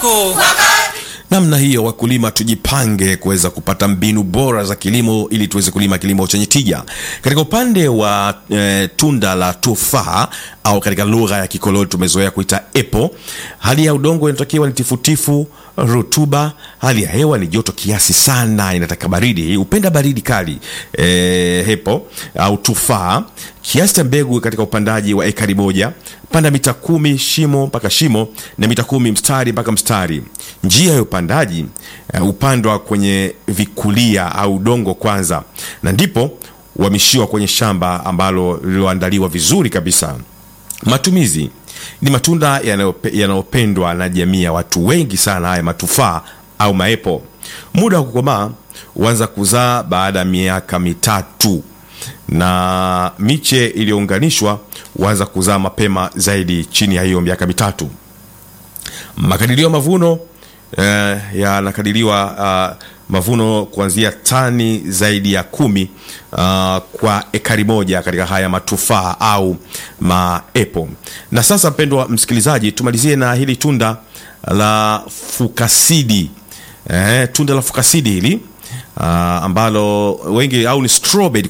Namna hiyo, wakulima tujipange kuweza kupata mbinu bora za kilimo ili tuweze kulima kilimo chenye tija. Katika upande wa e, tunda la tufaa au katika lugha ya kikoloni tumezoea kuita apple, hali ya udongo inatakiwa ni tifutifu, rutuba. Hali ya hewa ni joto kiasi sana, inataka baridi, upenda baridi kali. E, apple au tufaa, kiasi cha mbegu katika upandaji wa ekari moja panda mita kumi shimo mpaka shimo na mita kumi mstari mpaka mstari. Njia ya upandaji uh, upandwa kwenye vikulia au udongo kwanza, na ndipo uhamishiwa kwenye shamba ambalo lililoandaliwa vizuri kabisa. Matumizi ni matunda yanayopendwa na jamii ya watu wengi sana, haya matufaa au maepo. Muda wa kukomaa huanza kuzaa baada ya miaka mitatu na miche iliyounganishwa huanza kuzaa mapema zaidi chini ya hiyo miaka mitatu. Makadirio ya mavuno eh, yanakadiriwa uh, mavuno kuanzia tani zaidi ya kumi uh, kwa ekari moja katika haya matufaa au maepo. Na sasa, mpendwa msikilizaji, tumalizie na hili tunda la fukasidi eh, tunda la fukasidi hili uh, ambalo wengi au ni strawberry